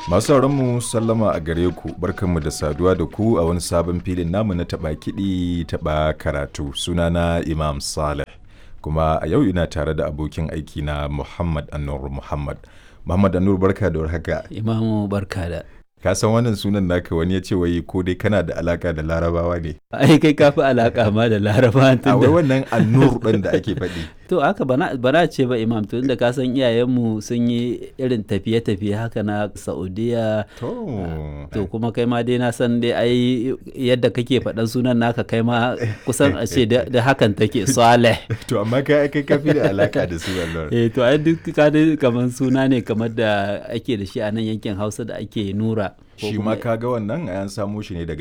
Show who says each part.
Speaker 1: Masu mu sallama a gare ku barkanmu da saduwa da ku a wani sabon filin namu na taɓa kiɗi taɓa karatu sunana Imam Saleh kuma a yau ina tare da abokin aiki na Muhammad Anur Muhammad. Muhammad Anur barka da warhaka.
Speaker 2: Imamu barka da.
Speaker 1: Ka san wannan sunan naka wani ya ce wai ko dai kana da alaka da larabawa ne.
Speaker 2: Ai kai kafi alaka ma da laraba
Speaker 1: A wai wannan Anur ɗin da ake faɗi.
Speaker 2: To haka bana bana ce ba imam to inda ka san iyayenmu sun yi irin tafiye-tafiye haka na Saudiya
Speaker 1: To.
Speaker 2: to kuma kai ma dai na san dai ai yadda kake faɗan sunan naka kai ma kusan a ce da da hakan take Saleh.
Speaker 1: To amma kai kai kafi da alaka da su Allah.
Speaker 2: Eh to ai duk ka dai kamar suna ne kamar da ake da shi a nan yankin Hausa da ake nura. ko
Speaker 1: Shi
Speaker 2: kuma-
Speaker 1: ma ka ga wannan an samo shi ne daga